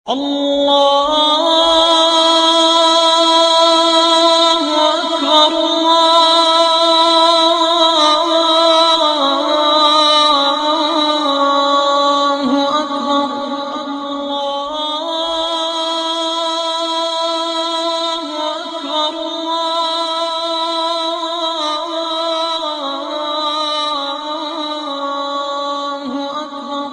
الله أكبر الله أكبر الله أكبر الله أكبر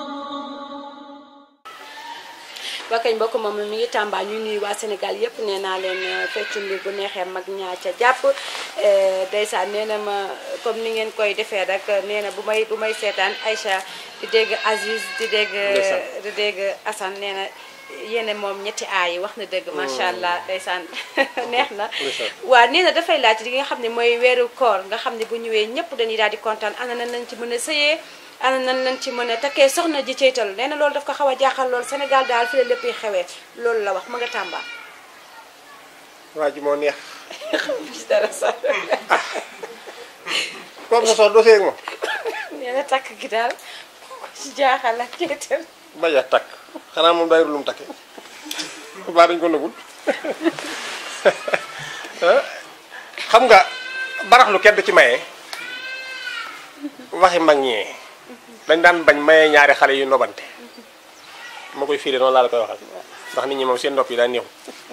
waa kañ mbokk moom mi ngi Tamba ñu nuyu waa Sénégal yëpp nee naa leen feccum li bu neexee mag ñaa ca jàpp ndeysaan nee na ma comme ni ngeen koy defee rek nee na bu may bu may seetaan Aïcha di dégg Aziz di dégg Ndeysaan. di dégg Assane nee na yéene moom ñetti aay yi wax na dëgg macha allah ndeysaan neex na Ndeysaan. waa nee na dafay laaj li nga xam ne mooy weeru koor nga xam ne bu ñëwee ñëpp dañuy daal di kontaan ana nan lañ ci mën a sëyee ana nan lañ ci mën a takkee soxna ji ceytalu nee na loolu daf ko xaw a jaaxal lool Sénégal daal fi la lépp yi xewee loolu la wax ma nga Tamba waa ji moo neex gis dara sax comme sa sox dosee ak moom nee na takk gi daal ko ci jaaxal ak ceytal bañ a takk xanaa moom day lu mu takke baa dañ ko nëgul xam nga baraxlu kenn du ci maye waxi mag ñee dañ daan bañ maye ñaari xale yu nobante ma koy fiire noonu laa la koy waxal ndax nit ñi moom seen nopp yi daa neexu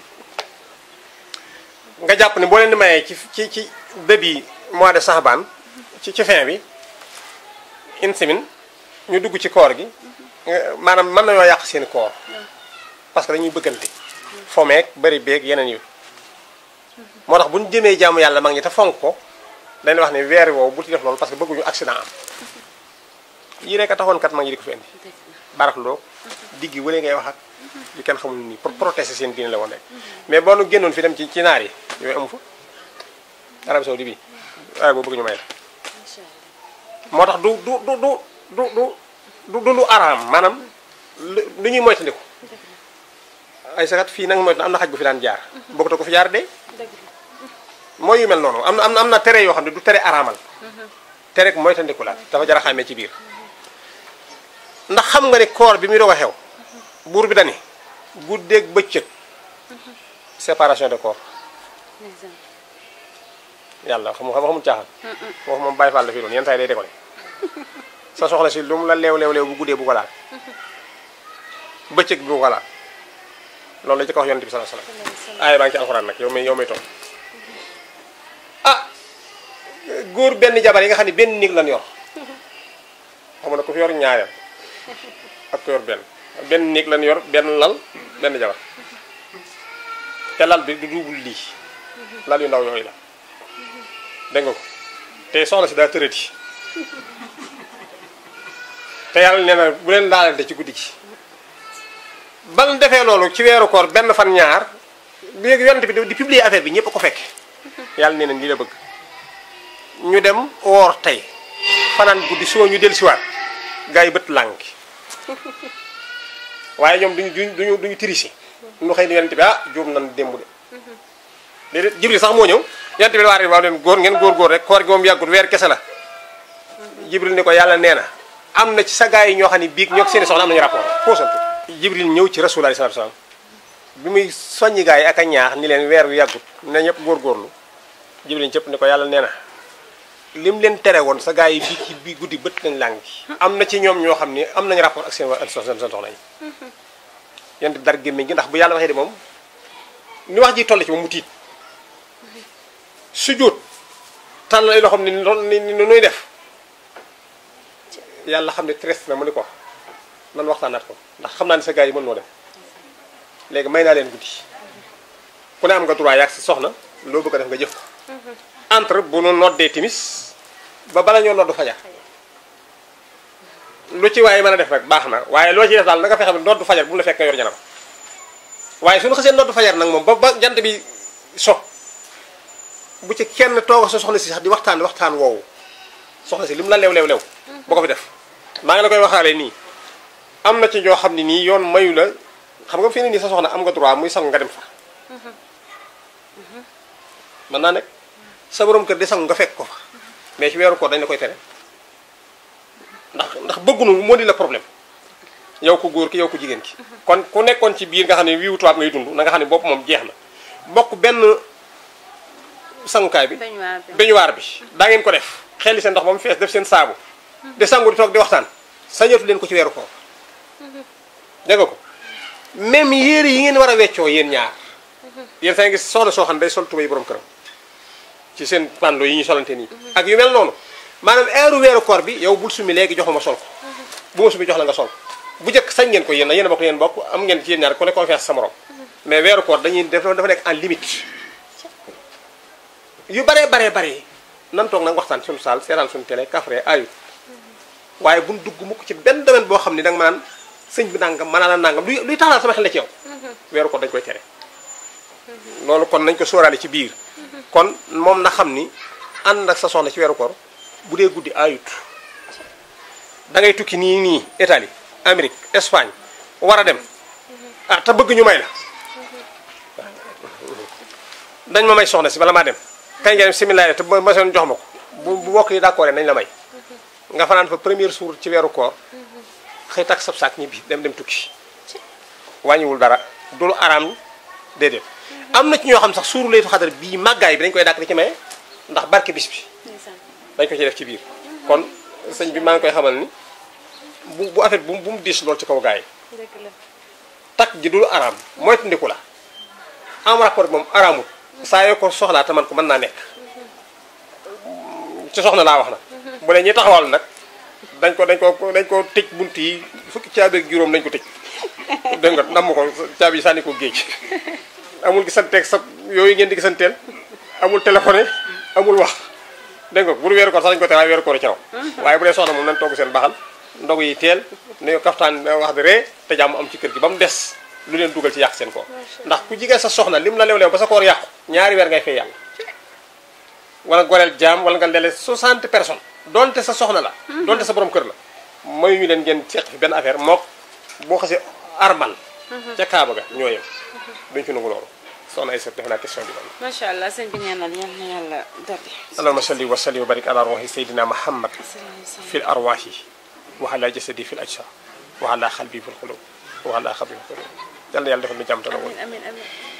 nga jàpp ne boo leen di mayee ci ci ci début mois de Saxbaan ci ci fin bi une semaine ñu dugg ci koor gi nga- maanaam mën nañoo yàq seen koor parce que dañuy bëggante fomeek bari beeg yeneen yu moo tax bu ñu jëmee jaamu yàlla mag ñi te fonk ko dañuy wax ne weer woowu bu ci def loolu parce que bëgguñu accident am yii rek a taxoon kat mag ñi di ko fi indi baraxloo diggi wële ngay wax ak yu kenn xamul nii pour protester seen diine la woon rek mais boo nu génnoon fi dem ci ci naar yi yooyu amu fa Arabie Saoudi bi waaye boo bëgg ñu may la moo tax du du du du du du du du lu araam maanaam lu lu ñuy moytandiku ay sakat fii nag moytu am na xaj bu fi daan jaar bokkut ko fi jaar de mooy yu mel noonu am na am na am na tere yoo xam ne du tere araamal tere moytandiku la dafa jar a xàmmee ci biir ndax xam nga ne koor bi muy doog a xew buur bi dani guddeeg bëccëg séparation de corps yàlla xam nga xamul caaxaan foofu moom bàyyi faal la fi doon yenn saa yi day décoller sa soxla si lu mu la leew leew leew bu guddee bu ko laal bëccëg bi bu ko laal loolu la ci ko wax yonent bi sallallahu alayhi wasallam aaya baa ngi ci alxuraan nag yow may yow may toog ah góor benn jabar yi nga xam ne benn néeg lan yor xam nga ku fi yor ñaareel ak ku yor benn benn néeg lan yor benn lal benn jabar te lal bi du duubul lii lal yu ndaw yooyu la dégg nga ko te soxna si daa tërëti te yàlla nee na bu leen laalante ci guddi gi ban defee loolu ci weeru koor benn fan ñaar léegi yonent bi di publier affaire bi ñëpp ko fekke yàlla nee na nii la bëgg ñu dem woor tey fanaan guddi soo ñu del siwaat gars yi bët lànki waaye ñoom duñu duñu duñu duñu tricher ñu xëy ni yonent bi ah juum nan démb de déedéet jibril sax moo ñëw yonent bi waa waaw leen góor ngeen góor góor rek koor gi moom yàggut weer kese la jibril ni ko yàlla nee na am na ci sa gars yi ñoo xam ne biig ñoo seeni soxna am nañu rapport foosantu jibril ñëw ci rasulullah sallallahu alayhi wasallam bi muy soññi gars yi ak a ñaax ni leen weer wi yàggut ne ñëpp góorgóorlu jibril cëpp ni ko yàlla nee na lim leen tere woon sa gars yi bi ci bi guddi bët nañ làng gi am na ci ñoom ñoo xam ne am nañu rapport ak seen seen seen soxna yi yonent bi dara gémmiñ gi ndax bu yàlla waxee de moom ni wax ji toll ci moom mu tiit sujjóot tàll ay loo xam ne ni ni nuy def yàlla xam ne tres na mu ni ko nan waxtaanaat ko ndax xam naa ne sa gars yi mën noo def léegi may naa leen guddi ku ne am nga droit yaag si soxna loo bëgg a def nga jëf ko entre bu nu noddee timis ba bala ñoo noddu fajar lu ci waaye mën a def rek baax na waaye loo ci def daal na nga fexe ba noddu fajar bu mu la fekk nga yor janam waaye suñu xasee noddu fajar nag moom ba ba jant bi so bu ci kenn toog sa soxna si sax di waxtaan waxtaan woowu soxna si li mu la lew lew lew boo ko fi def maa ngi la koy waxaale nii am na ci ñoo xam ne nii yoon mayu la xam nga fii ne nii sa soxna am nga droit muy sang nga dem fa mën naa nekk sa borom kër di sangu nga fekk ko fa mais ci weeru koor dañ la koy tere ndax ndax bëggunu moo di la problème yow ko góor ki yow ko jigéen ki kon ku nekkoon ci biir nga xam ne wiiwu tubaab ngay dund na nga xam ne bopp moom jeex na bokk benn sangukaay bi bañuwaar bi bañuwaar bi daa ngeen ko def xelli seen ndox ba mu fees def seen saabu de sangu di toog di waxtaan sañatu leen ko ci weeru koor dégg nga ko même yére yi ngeen war a weccoo yéen ñaar yéen saa ngi soxna soo xam ne day sol tubéy borom këram ci seen pando yi ñu solante nii ak yu mel noonu maanaam heure weeru koor bi yow bul sumi léegi jox ma ma sol ko bu ma sumi jox la nga sol bu njëkk sañ ngeen ko yéen yéen a bokk yéen bokk am ngeen ci yéen ñaar ku ne confiance sa morom mais weeru koor dañuy def dafa nekk en limite yu baree baree bare nan toog nag waxtaan suñu saal seetaan suñu télé kafre ayut waaye buñ dugg mukk ci benn domaine boo xam ne danga ma naan sëñ bi nangam mën naa la nangam luy luy taxalaat sama xel la ci yow weeru koor dañ koy tere loolu kon nañ ko sóoraale ci biir kon moom na xam ni ànd ak sa soxna ci weeru koor bu dee guddi ayut da ngay tukki nii nii Italie Amérique Espagne war a dem ah te bëgg ñu may la dañ ma may soxna si bala maa dem kay nga dem similaire te ma seen jox ma ko bu bu bokk yi d'accord nañ la may nga fanaan fa premier jour ci weeru koor xëy tak sab saak ñibbi dem dem tukki wàññiwul dara dul araam déedéet am na ci ñoo xam sax suuru laytu xadar bii màggaay bi dañ koy dàkk di ci maye ndax barke bis bi ndeysaan dañ ko ci def ci biir kon sëñ bi maa ngi koy xamal ni bu bu affaire bu bu mu diis lool ci kaw gaay yi dëgg la takk ji dul araam moytandiku la am rapport moom araamul saa yoo ko soxlaa te man ko mën naa nekk ci soxna laa wax na bu dee ñi taxawal nag dañ ko dañ ko dañ ko tëj bunt yi fukki caabi ak juróom dañ ko tëj dégg nga namm ko caabi yi sànni ko géej amul gisanteeg sa yooyu ngeen di gisanteel amul téléphoné amul wax dégg nga bu dul weeru koor sax dañu ko tere waaye weeru koor ci raw waaye bu dee soxna moom nañ togg seen baxal ndogu yi teel ne kaftaan wax de ree te jàmm am ci kër gi ba mu des lu leen dugal ci yàq seen koor ndax ku jigéen sa soxna lim la lew-lew ba sa koor yàqu ñaari weer ngay fay yàlla wala goreel jaam wala nga lele 60 personnes donte sa soxna la donte sa borom kër la mayu ñu leen ngeen seq fi benn affaire mook boo xasee armal ca kaaba ga ñoo yem duñ fi nangu loolu soxna ay defe naa question bi loolu macha allah sëñ bi ñaanal yal na yàlla dolli allahumma salli wa sallim wa barik ala ruhi sayyidina muhammad fi l arwahi wa ala jasadi fi l ajsa wa ala xalbi fi l xulub wa ala xabri fi l xulub yal na yàlla defal nu jàmm te nangu amin amin amin